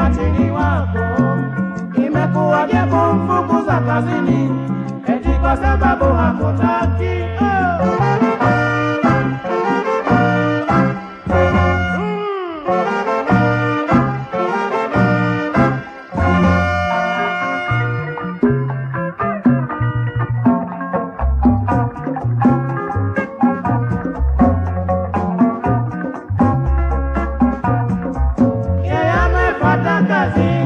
ubatili wako. Imekuwaje kumfukuza kazini eti kwa sababu hakutaki? Oh. Yeye amepata kazi